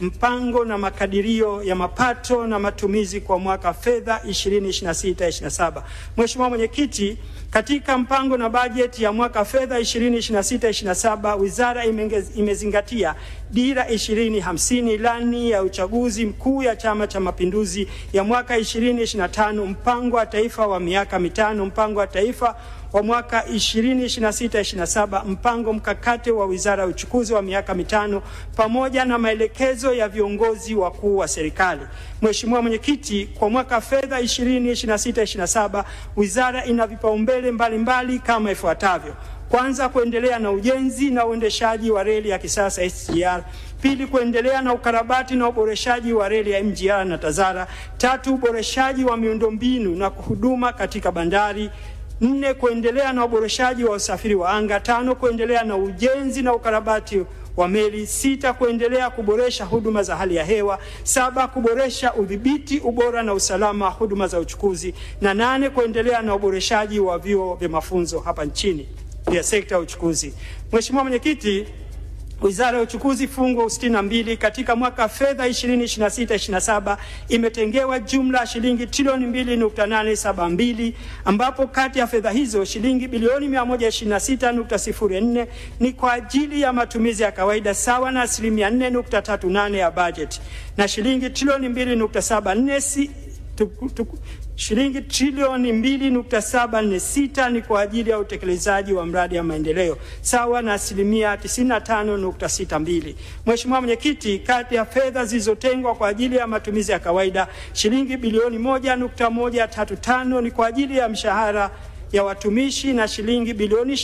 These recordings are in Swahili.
mpango na makadirio ya mapato na matumizi kwa mwaka fedha 2026/27. Mheshimiwa Mwenyekiti, katika mpango na bajeti ya mwaka fedha 2026/27 wizara imengez- imezingatia dira 2050 ilani ya uchaguzi mkuu ya Chama cha Mapinduzi ya mwaka 2025 mpango wa taifa wa miaka mitano mpango wa taifa wa mwaka 2026/27 mpango mkakati wa wizara ya uchukuzi wa miaka mitano pamoja na maelekezo ya viongozi wakuu wa serikali. Mheshimiwa Mwenyekiti, kwa mwaka fedha 2026/27 wizara ina vipaumbele mbalimbali kama ifuatavyo: kwanza, kuendelea na ujenzi na uendeshaji wa reli ya kisasa SGR. Pili, kuendelea na ukarabati na uboreshaji wa reli ya MGR na Tazara. Tatu, uboreshaji wa miundombinu na huduma katika bandari. Nne, kuendelea na uboreshaji wa usafiri wa anga. Tano, kuendelea na ujenzi na ukarabati wa meli. Sita, kuendelea kuboresha huduma za hali ya hewa. Saba, kuboresha udhibiti, ubora na usalama wa huduma za uchukuzi. Na nane, kuendelea na uboreshaji wa vyuo vya mafunzo hapa nchini vya sekta ya uchukuzi. Mheshimiwa Mwenyekiti, Wizara ya Uchukuzi fungu 62 katika mwaka fedha 2026/27 imetengewa jumla ya shilingi trilioni 2.872 ambapo kati ya fedha hizo shilingi bilioni 126.04 ni kwa ajili ya matumizi ya kawaida sawa na asilimia 4.38 ya bajeti na shilingi trilioni 2.74 si, tuku, tuku, shilingi trilioni 2.746 ni kwa ajili ya utekelezaji wa mradi ya maendeleo sawa na asilimia 95.62. Mheshimiwa Mwenyekiti, kati ya fedha zilizotengwa kwa ajili ya matumizi ya kawaida shilingi bilioni 1.135 ni kwa ajili ya mshahara ya watumishi na shilingi bilioni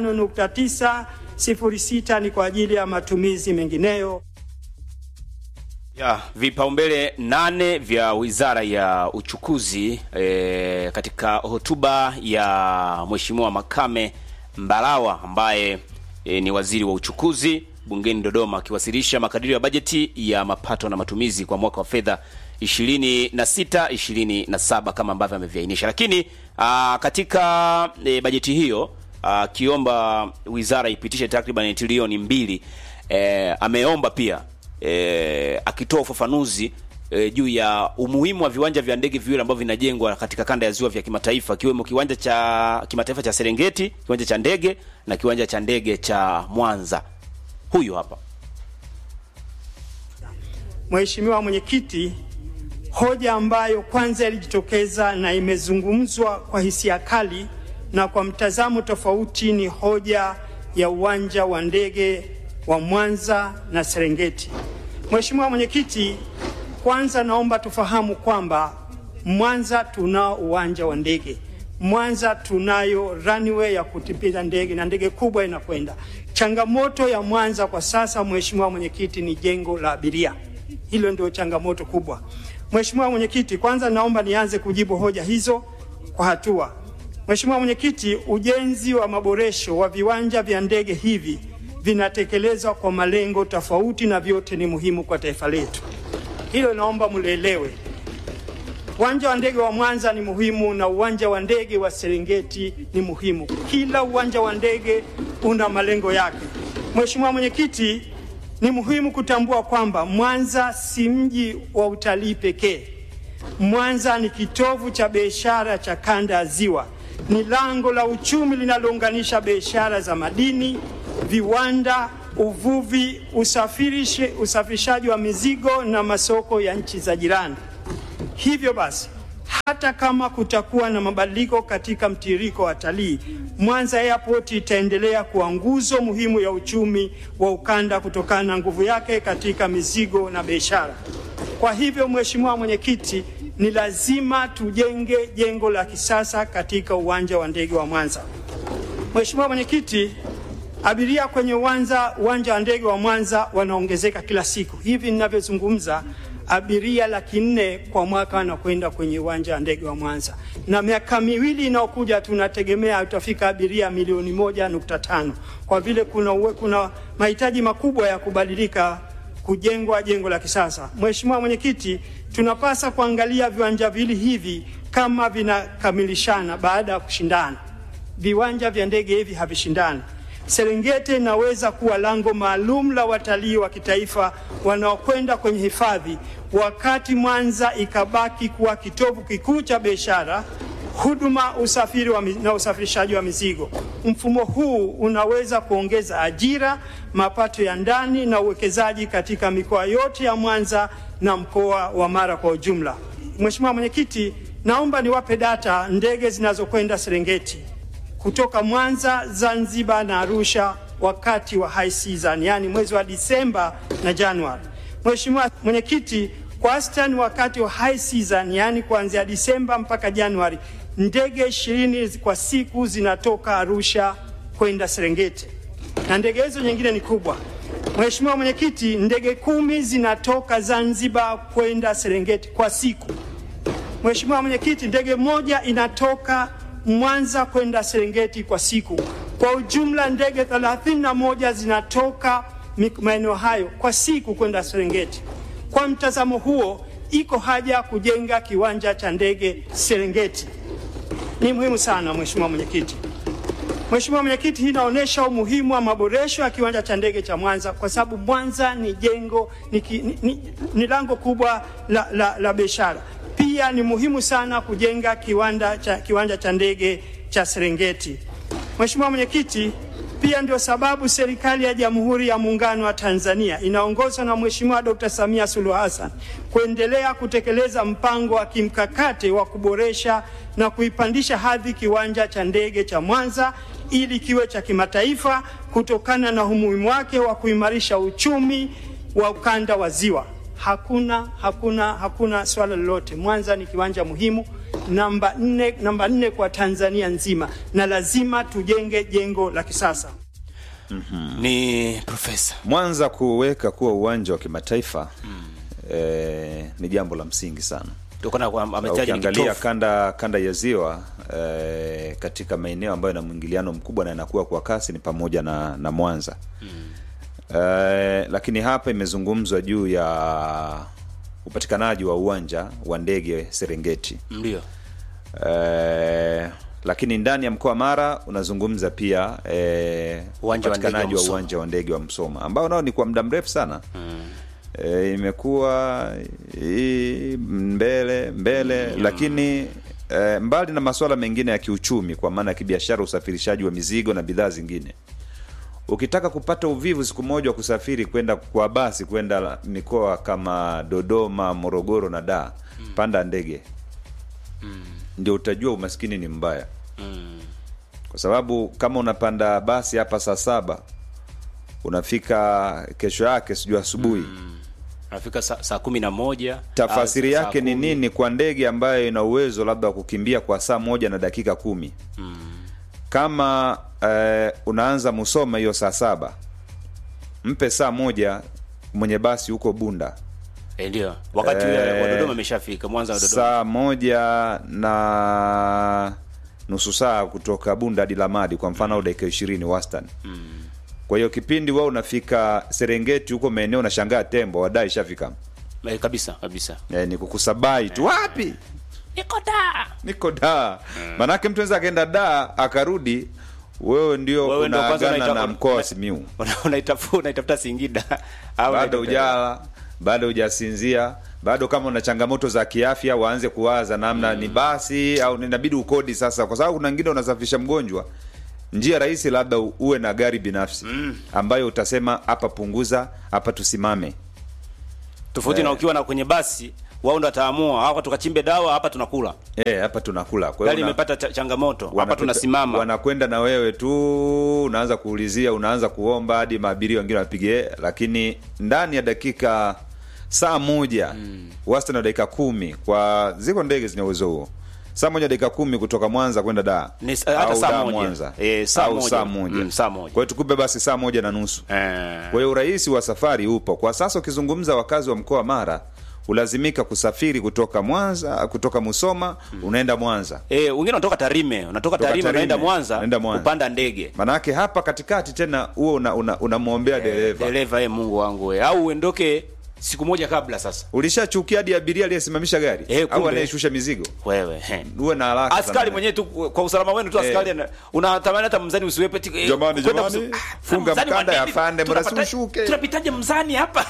25.906 ni kwa ajili ya matumizi mengineyo. Ya, vipaumbele nane vya Wizara ya Uchukuzi e, katika hotuba ya Mheshimiwa Makame Mbarawa ambaye e, ni waziri wa uchukuzi bungeni Dodoma akiwasilisha makadirio ya bajeti ya mapato na matumizi kwa mwaka wa fedha 26 27 kama ambavyo ameviainisha. Lakini a, katika e, bajeti hiyo akiomba wizara ipitishe takriban trilioni mbili e, ameomba pia e, akitoa ufafanuzi e, juu ya umuhimu wa viwanja vya ndege viwili ambavyo vinajengwa katika kanda ya ziwa vya kimataifa kiwemo kiwanja cha kimataifa cha Serengeti, kiwanja cha ndege na kiwanja cha ndege cha Mwanza. Huyu hapa. Mheshimiwa Mwenyekiti, hoja ambayo kwanza ilijitokeza na imezungumzwa kwa hisia kali na kwa mtazamo tofauti ni hoja ya uwanja wa ndege wa Mwanza na Serengeti. Mheshimiwa Mwenyekiti, kwanza naomba tufahamu kwamba Mwanza tunao uwanja wa ndege. Mwanza tunayo runway ya kutipia ndege na ndege kubwa inakwenda. Changamoto ya Mwanza kwa sasa, Mheshimiwa Mwenyekiti, ni jengo la abiria. Hilo ndio changamoto kubwa. Mheshimiwa Mwenyekiti, kwanza naomba nianze kujibu hoja hizo kwa hatua. Mheshimiwa Mwenyekiti, ujenzi wa maboresho wa viwanja vya ndege hivi vinatekelezwa kwa malengo tofauti na vyote ni muhimu kwa taifa letu. Hilo naomba mlielewe. Uwanja wa ndege wa Mwanza ni muhimu na uwanja wa ndege wa Serengeti ni muhimu. Kila uwanja wa ndege una malengo yake. Mheshimiwa Mwenyekiti, ni muhimu kutambua kwamba Mwanza si mji wa utalii pekee. Mwanza ni kitovu cha biashara cha kanda ya Ziwa, ni lango la uchumi linalounganisha biashara za madini, viwanda, uvuvi, usafirishe, usafirishaji wa mizigo na masoko ya nchi za jirani. Hivyo basi, hata kama kutakuwa na mabadiliko katika mtiririko wa watalii, Mwanza Airport itaendelea kuwa nguzo muhimu ya uchumi wa ukanda kutokana na nguvu yake katika mizigo na biashara. Kwa hivyo, Mheshimiwa Mwenyekiti, ni lazima tujenge jengo la kisasa katika uwanja wa ndege wa Mwanza. Mheshimiwa Mwenyekiti, abiria kwenye uwanja uwanja wa ndege wa Mwanza wanaongezeka kila siku. Hivi ninavyozungumza, abiria laki nne kwa mwaka wanakwenda kwenye uwanja wa ndege wa Mwanza, na miaka miwili inayokuja tunategemea utafika abiria milioni moja nukta tano kwa vile kuna, uwe, kuna mahitaji makubwa ya kubadilika kujengwa jengo la kisasa. Mheshimiwa Mwenyekiti, tunapasa kuangalia viwanja vili hivi kama vinakamilishana baada ya kushindana. Viwanja vya ndege hivi havishindani. Serengeti inaweza kuwa lango maalum la watalii wa kitaifa wanaokwenda kwenye hifadhi, wakati Mwanza ikabaki kuwa kitovu kikuu cha biashara, huduma, usafiri wa, mi- na usafirishaji wa mizigo. Mfumo huu unaweza kuongeza ajira, mapato ya ndani na uwekezaji katika mikoa yote ya Mwanza na mkoa wa Mara kwa ujumla. Mheshimiwa Mwenyekiti, naomba niwape data ndege zinazokwenda Serengeti kutoka Mwanza, Zanzibar na Arusha wakati wa high season, yani mwezi wa Disemba na Januari. Mheshimiwa Mwenyekiti, kwa wastani wakati wa high season, yani kuanzia Disemba mpaka Januari, ndege ishirini kwa siku zinatoka Arusha kwenda Serengeti na ndege hizo nyingine ni kubwa. Mheshimiwa Mwenyekiti, ndege kumi zinatoka Zanzibar kwenda Serengeti kwa siku. Mheshimiwa Mwenyekiti, ndege moja inatoka Mwanza kwenda Serengeti kwa siku. Kwa ujumla ndege 31 zinatoka mi- maeneo hayo kwa siku kwenda Serengeti. Kwa mtazamo huo, iko haja ya kujenga kiwanja cha ndege Serengeti. Ni muhimu sana Mheshimiwa Mwenyekiti. Mheshimiwa Mwenyekiti, hii inaonyesha umuhimu wa maboresho ya kiwanja cha ndege cha Mwanza kwa sababu Mwanza ni jengo ni, ki- ni, ni, ni lango kubwa la, la, la biashara. Pia ni muhimu sana kujenga kiwanda cha, kiwanja cha ndege cha Serengeti. Mheshimiwa Mwenyekiti, pia ndio sababu serikali ya Jamhuri ya Muungano wa Tanzania inaongozwa na Mheshimiwa Dr. Samia Suluhu Hassan kuendelea kutekeleza mpango wa kimkakati wa kuboresha na kuipandisha hadhi kiwanja cha ndege cha Mwanza ili kiwe cha kimataifa kutokana na umuhimu wake wa kuimarisha uchumi wa ukanda wa Ziwa. Hakuna, hakuna, hakuna swala lolote. Mwanza ni kiwanja muhimu namba nne, namba nne kwa Tanzania nzima, na lazima tujenge jengo la kisasa. Ni profesa Mwanza kuweka kuwa uwanja wa kimataifa eh, ni jambo la msingi sana. kutokana kwa ametaja ni Ukiangalia kitovu. kanda kanda ya ziwa eh, katika maeneo ambayo yana mwingiliano mkubwa na yanakuwa kwa kasi ni pamoja na, na Mwanza eh, lakini hapa imezungumzwa juu ya upatikanaji wa uwanja wa ndege Serengeti Ndio. eh, lakini ndani ya mkoa wa Mara unazungumza pia eh, Uwanja wa ndege wa upatikanaji wa Msoma. uwanja wa ndege wa Msoma ambao nao ni kwa muda mrefu sana e, imekuwa hii mbele mbele lakini e, mbali na masuala mengine ya kiuchumi kwa maana ya kibiashara usafirishaji wa mizigo na bidhaa zingine ukitaka kupata uvivu siku moja wa kusafiri kwenda kwa basi kwenda mikoa kama dodoma morogoro na daa panda ndege ndio utajua umaskini ni mbaya kwa sababu kama unapanda basi hapa saa saba unafika kesho yake sijui asubuhi Nafika saa, saa kumi na moja tafasiri au saa yake ni kumi. nini kwa ndege ambayo ina uwezo labda wa kukimbia kwa saa moja na dakika kumi kama eh, unaanza musoma hiyo saa saba mpe saa moja mwenye basi huko bunda Eh, ndio wakati Eh, ule wa Dodoma imeshafika Mwanza wa Dodoma saa moja na nusu saa kutoka bunda hadi lamadi kwa mfano au dakika ishirini wastani kwa hiyo kipindi wao unafika serengeti huko maeneo unashangaa tembo wadai ishafika eh, kabisa kabisa e, ni kukusabai tu wapi niko da niko da manake mtu anaweza akaenda da akarudi wewe ndio Wewe ndio kwanza unaagana unaita- na mkoa wa simiu Una- unaitafu- unaitafuta Singida au bado unaitafuta- ujala bado hujasinzia bado kama una changamoto za kiafya waanze kuwaza namna ni basi au inabidi ukodi sasa kwa sababu kuna wengine unasafirisha mgonjwa njia rahisi labda u- uwe na gari binafsi ambayo utasema hapa punguza hapa tusimame tofauti na ukiwa na kwenye basi wao ndo wataamua hapa tukachimbe dawa hapa tunakula Eh, hapa tunakula kwa hiyo gari una- imepata cha- changamoto hapa wanapita- tunasimama wanakwenda na wewe tu unaanza kuulizia unaanza kuomba hadi maabiria wengine wapige lakini ndani ya dakika saa moja mm. wastani wa dakika kumi kwa ziko ndege zenye uwezo huo saa moja dakika kumi kutoka mwanza kwenda daa Ni sa- hata au saa Dar moja. mwanza Eh, saa au moja. saa moja Mm, saa moja. kwa hiyo tukupe basi saa moja na nusu eh, kwa hiyo urahisi wa safari upo kwa sasa ukizungumza wakazi wa mkoa wa mara ulazimika kusafiri kutoka mwanza kutoka musoma unaenda mwanza eh, wengine wanatoka Tarime unatoka Toka Tarime unaenda Tarime, Mwanza unaenda Mwanza. kupanda ndege manake hapa katikati tena huo unamwombea una, unamwombea dereva dereva eh, Mungu wangu we. au uendoke siku moja kabla sasa ulishachukia hadi abiria aliyesimamisha gari Eh, au kumbe. anayeshusha mizigo wewe he. uwe na haraka askari sana. mwenyewe tu kwa usalama wenu tu askari ana- unatamani hata mzani usiwepe ti- eh, Jamani, kwenda jamani, kusi- Ah, funga mzani wa mkanda ya nini? afande, mbona Tunapata- siushuke? tunapitaje mzani hapa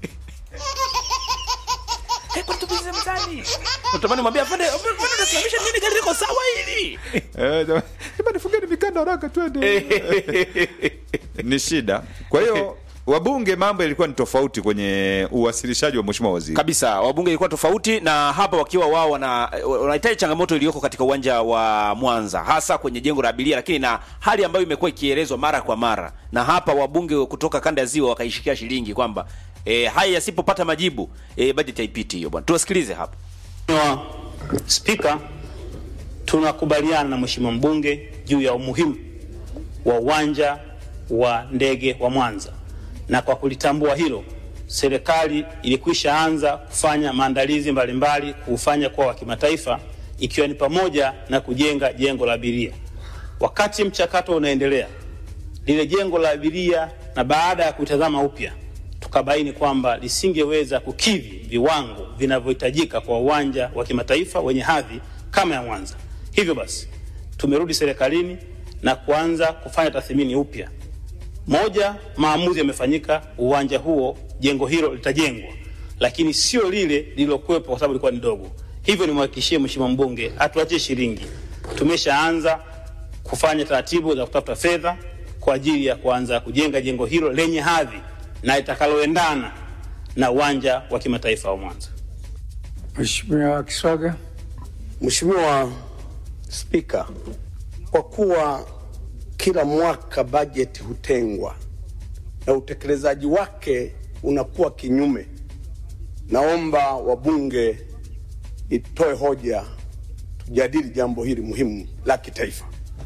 Eh, kwani tupize mzani unatamani mwambie afande mbona unasimamisha nini gari liko sawa hili Eh, jamani, jamani, fungeni mikanda haraka twende ni shida kwa hiyo wabunge mambo yalikuwa ni tofauti kwenye uwasilishaji wa mheshimiwa waziri kabisa wabunge ilikuwa tofauti na hapa wakiwa wao wana wanahitaji changamoto iliyoko katika uwanja wa Mwanza hasa kwenye jengo la abiria, lakini na hali ambayo imekuwa ikielezwa mara kwa mara, na hapa wabunge kutoka kanda ya ziwa wakaishikia shilingi kwamba e, haya yasipopata majibu e, bajeti haipiti hiyo bwana. Tuwasikilize hapa. Mheshimiwa Spika, tunakubaliana na Mheshimiwa mbunge juu ya umuhimu wa uwanja wa ndege wa Mwanza, na kwa kulitambua hilo, serikali ilikwisha anza kufanya maandalizi mbalimbali kuufanya kuwa wa kimataifa, ikiwa ni pamoja na kujenga jengo la abiria. Wakati mchakato unaendelea, lile jengo la abiria, na baada ya kutazama upya tukabaini kwamba lisingeweza kukidhi viwango vinavyohitajika kwa uwanja wa kimataifa wenye hadhi kama ya Mwanza. Hivyo basi tumerudi serikalini na kuanza kufanya tathmini upya. Moja, maamuzi yamefanyika, uwanja huo, jengo hilo litajengwa, lakini sio lile lililokuwepo kwa sababu lilikuwa ni dogo. Hivyo nimhakikishie Mheshimiwa mbunge atuachie shilingi. Tumeshaanza kufanya taratibu za kutafuta fedha kwa ajili ya kuanza kujenga jengo hilo lenye hadhi na itakaloendana na uwanja wa kimataifa wa Mwanza. Mheshimiwa Kiswaga. Mheshimiwa Spika, kwa kuwa kila mwaka bajeti hutengwa na utekelezaji wake unakuwa kinyume, naomba wabunge itoe hoja tujadili jambo hili muhimu la kitaifa.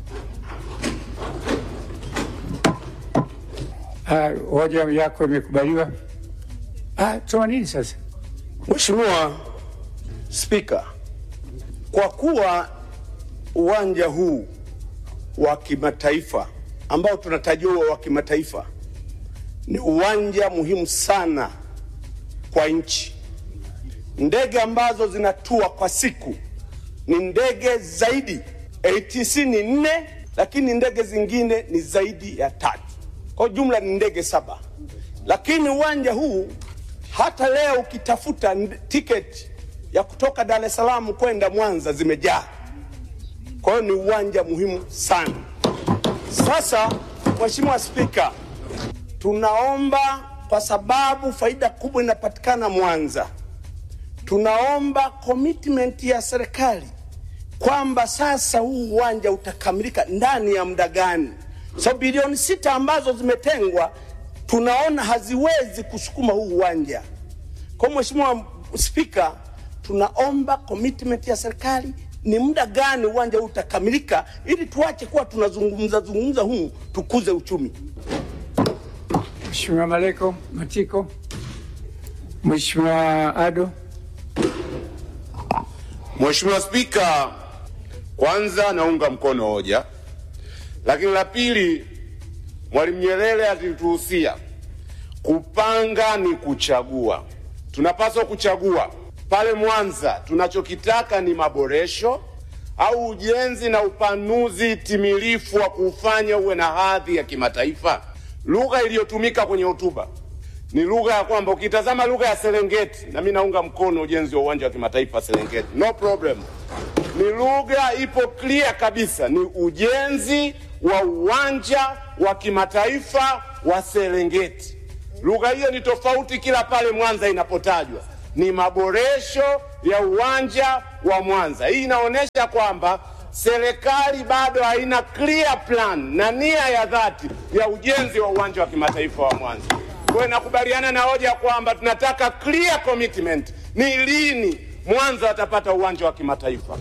Ah, hoja yako imekubaliwa. Ah, tuma nini sasa? Mheshimiwa Spika, kwa kuwa uwanja huu wa kimataifa ambao tunatarajiwa wa kimataifa ni uwanja muhimu sana kwa nchi. Ndege ambazo zinatua kwa siku ni ndege zaidi, ATC ni nne, lakini ndege zingine ni zaidi ya tatu, kwa jumla ni ndege saba. Lakini uwanja huu hata leo ukitafuta nd- tiketi ya kutoka Dar es Salaam kwenda Mwanza zimejaa. Kwa hiyo ni uwanja muhimu sana. Sasa, Mheshimiwa Spika, tunaomba kwa sababu faida kubwa inapatikana Mwanza, tunaomba commitment ya serikali kwamba sasa huu uwanja utakamilika ndani ya muda gani? So bilioni sita ambazo zimetengwa tunaona haziwezi kusukuma huu uwanja. Kwa hiyo Mheshimiwa Spika, tunaomba commitment ya serikali ni muda gani uwanja huu utakamilika, ili tuache kuwa tunazungumza zungumza huu, tukuze uchumi. Mheshimiwa Maleko Matiko. Mheshimiwa Ado. Mheshimiwa Spika, kwanza naunga mkono hoja, lakini la pili, Mwalimu Nyerere alituhusia kupanga ni kuchagua. Tunapaswa kuchagua pale Mwanza, tunachokitaka ni maboresho au ujenzi na upanuzi timilifu wa kuufanya uwe na hadhi ya kimataifa. Lugha iliyotumika kwenye hotuba ni lugha ya kwamba ukitazama lugha ya Serengeti, na mimi naunga mkono ujenzi wa uwanja wa kimataifa Serengeti, no problem. Ni lugha ipo clear kabisa, ni ujenzi wa uwanja wa kimataifa wa Serengeti. Lugha hiyo ni tofauti kila pale Mwanza inapotajwa, ni maboresho ya uwanja wa Mwanza. Hii inaonyesha kwamba serikali bado haina clear plan na nia ya dhati ya ujenzi wa uwanja wa kimataifa wa Mwanza. Kwa hiyo nakubaliana na hoja kwamba tunataka clear commitment, ni lini Mwanza watapata uwanja wa kimataifa.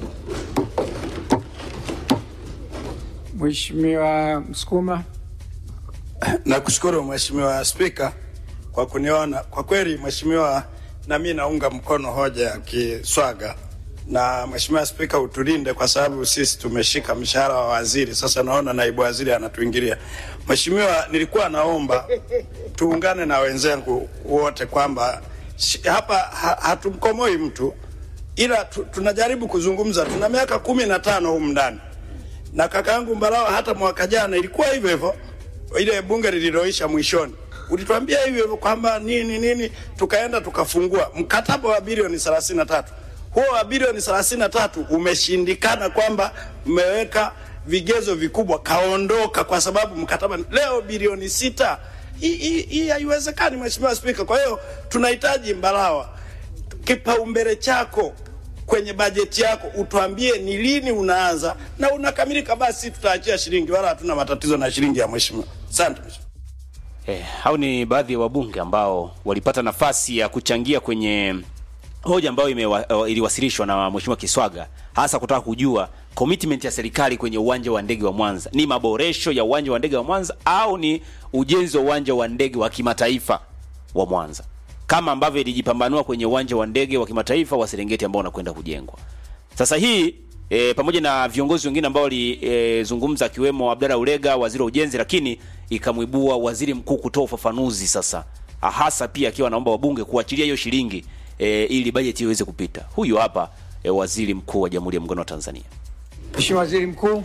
Mheshimiwa Msukuma. Nakushukuru Mheshimiwa Spika kwa kuniona. Kwa kweli Mheshimiwa, na mimi naunga mkono hoja ya Kiswaga na Mheshimiwa Spika utulinde, kwa sababu sisi tumeshika mshahara wa waziri. Sasa naona naibu waziri anatuingilia. Mheshimiwa, nilikuwa naomba tuungane na wenzangu wote kwamba shi- hapa ha, hatumkomoi mtu ila tu, tunajaribu kuzungumza. Tuna miaka kumi na tano humu ndani na kaka yangu Mbarawa, hata mwaka jana ilikuwa hivyo hivyo, ile bunge lililoisha mwishoni ulituambia hivyo hivyo kwamba nini nini, tukaenda tukafungua mkataba wa bilioni 33. Huo wa bilioni 33 umeshindikana, kwamba mmeweka vigezo vikubwa, kaondoka kwa sababu mkataba leo bilioni sita. Hii- Hii hii haiwezekani, Mheshimiwa Spika. Kwa hiyo tunahitaji Mbarawa, kipaumbele chako kwenye bajeti yako utuambie ni lini unaanza na unakamilika, basi tutaachia shilingi, wala hatuna matatizo na shilingi ya mheshimiwa. Asante mheshimiwa. Eh, hao ni baadhi ya wabunge ambao walipata nafasi ya kuchangia kwenye hoja ambayo imewa, uh, iliwasilishwa na Mheshimiwa Kiswaga hasa kutaka kujua commitment ya serikali kwenye uwanja wa ndege wa Mwanza ni maboresho ya uwanja wa ndege wa Mwanza au ni ujenzi wa uwanja wa ndege wa kimataifa wa Mwanza kama ambavyo ilijipambanua kwenye uwanja wa ndege wa kimataifa wa Serengeti ambao unakwenda kujengwa. Sasa hii e, pamoja na viongozi wengine ambao walizungumza akiwemo Abdalla Ulega, waziri wa ujenzi, lakini ikamwibua waziri mkuu kutoa ufafanuzi sasa, hasa pia akiwa anaomba wabunge kuachilia hiyo shilingi e, ili bajeti iweze kupita. Huyu hapa e, waziri mkuu wa Jamhuri ya Muungano wa Tanzania. Mheshimiwa Waziri Mkuu,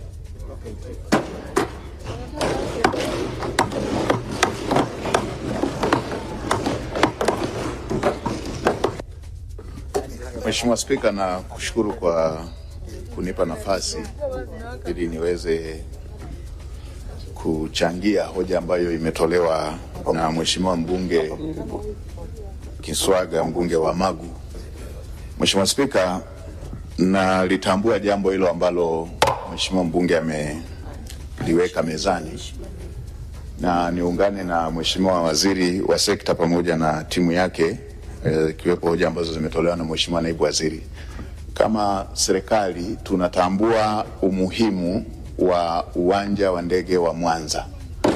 Mheshimiwa Spika, na kushukuru kwa kunipa nafasi ili niweze kuchangia hoja ambayo imetolewa na Mheshimiwa mbunge Kiswaga, mbunge wa Magu. Mheshimiwa Spika, nalitambua jambo hilo ambalo Mheshimiwa mbunge ameliweka mezani na niungane na Mheshimiwa waziri wa sekta pamoja na timu yake eh, ikiwepo hoja ambazo zimetolewa na Mheshimiwa naibu waziri. Kama serikali tunatambua umuhimu wa uwanja wa ndege wa Mwanza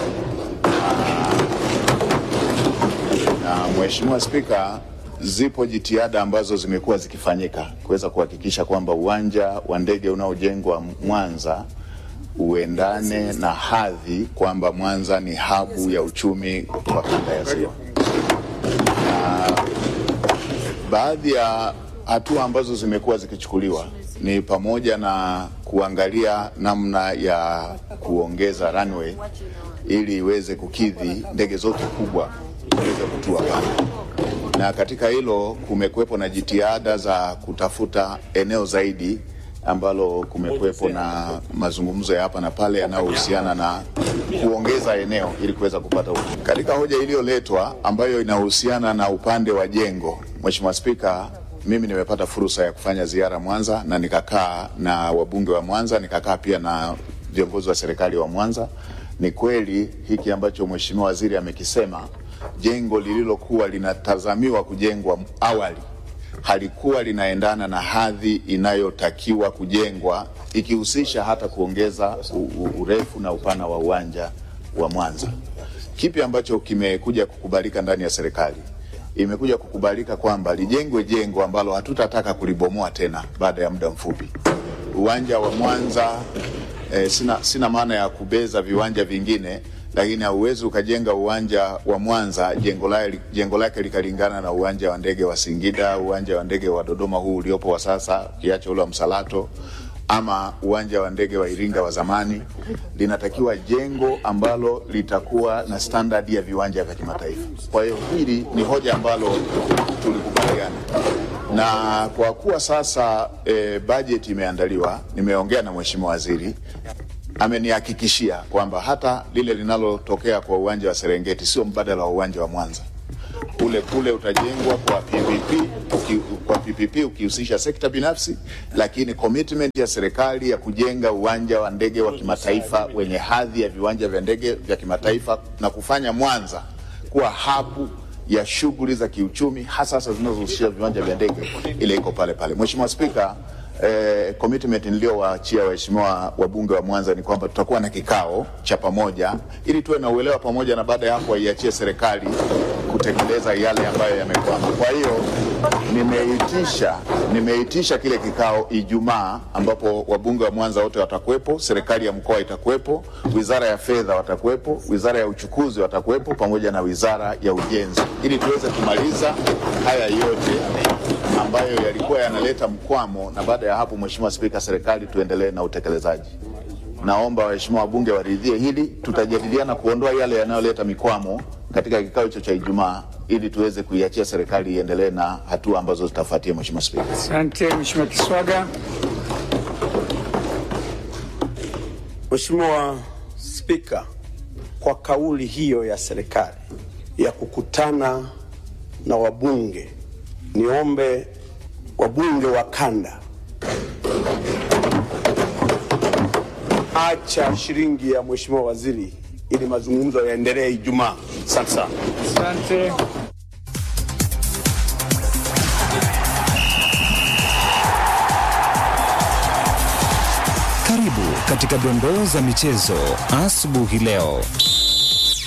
na Mheshimiwa Spika, zipo jitihada ambazo zimekuwa zikifanyika kuweza kuhakikisha kwamba uwanja wa ndege unaojengwa Mwanza uendane na hadhi kwamba Mwanza ni habu ya uchumi wa kanda ya Ziwa. Na baadhi ya hatua ambazo zimekuwa zikichukuliwa ni pamoja na kuangalia namna ya kuongeza runway ili iweze kukidhi ndege zote kubwa ziweze kutua pale, na katika hilo kumekuwepo na jitihada za kutafuta eneo zaidi ambalo kumekuwepo na mazungumzo ya hapa na pale yanayohusiana na kuongeza eneo ili kuweza kupata uchumi. Katika hoja iliyoletwa ambayo inahusiana na upande wa jengo, Mheshimiwa Spika, mimi nimepata fursa ya kufanya ziara Mwanza na nikakaa na wabunge wa Mwanza, nikakaa pia na viongozi wa serikali wa Mwanza. Ni kweli hiki ambacho Mheshimiwa Waziri amekisema, jengo lililokuwa linatazamiwa kujengwa awali halikuwa linaendana na hadhi inayotakiwa kujengwa ikihusisha hata kuongeza u- u- urefu na upana wa uwanja wa Mwanza. Kipi ambacho kimekuja kukubalika ndani ya serikali? Imekuja kukubalika kwamba lijengwe jengo ambalo hatutataka kulibomoa tena baada ya muda mfupi. Uwanja wa Mwanza eh, sina, sina maana ya kubeza viwanja vingine lakini hauwezi ukajenga uwanja wa Mwanza jengo lake, jengo lake likalingana na uwanja wa ndege wa Singida, uwanja wa ndege wa Dodoma huu uliopo wa sasa, ukiacha ule wa Msalato ama uwanja wa ndege wa Iringa wa zamani. Linatakiwa jengo ambalo litakuwa na standard ya viwanja vya kimataifa. Kwa hiyo hili ni hoja ambalo tulikubaliana na kwa kuwa sasa e, bajeti imeandaliwa, nimeongea na mheshimiwa waziri amenihakikishia kwamba hata lile linalotokea kwa uwanja wa Serengeti sio mbadala wa uwanja wa Mwanza. Ule kule utajengwa kwa PPP, uki, kwa PPP ukihusisha sekta binafsi, lakini commitment ya serikali ya kujenga uwanja wa ndege wa kimataifa wenye hadhi ya viwanja vya ndege vya kimataifa na kufanya Mwanza kuwa habu ya shughuli za kiuchumi hasa hasa zinazohusisha viwanja vya ndege, ile iko pale pale. Mheshimiwa Spika, eh, commitment niliyowaachia waheshimiwa wabunge wa Mwanza ni kwamba tutakuwa na kikao cha pamoja ili tuwe na uelewa pamoja, na baada ya hapo waiachie serikali kutekeleza yale ambayo yamekwama. Kwa hiyo nimeitisha nimeitisha kile kikao Ijumaa, ambapo wabunge wa Mwanza wote watakuwepo, serikali ya mkoa itakuwepo, wizara ya fedha watakuwepo, wizara ya uchukuzi watakuwepo, pamoja na wizara ya ujenzi, ili tuweze kumaliza haya yote ambayo yalikuwa yanaleta mkwamo, na baada ya hapo, Mheshimiwa Spika, serikali tuendelee na utekelezaji. Naomba waheshimiwa wabunge waridhie hili. Tutajadiliana kuondoa yale yanayoleta mikwamo katika kikao hicho cha Ijumaa ili tuweze kuiachia serikali iendelee na hatua ambazo zitafuatia. Mheshimiwa Spika. Asante Mheshimiwa Kiswaga. Mheshimiwa Spika, kwa kauli hiyo ya serikali ya kukutana na wabunge, niombe wabunge wa kanda, acha shilingi ya Mheshimiwa Waziri ili mazungumzo yaendelee Ijumaa. Asante sana. Asante. Karibu katika dondoo za michezo asubuhi leo.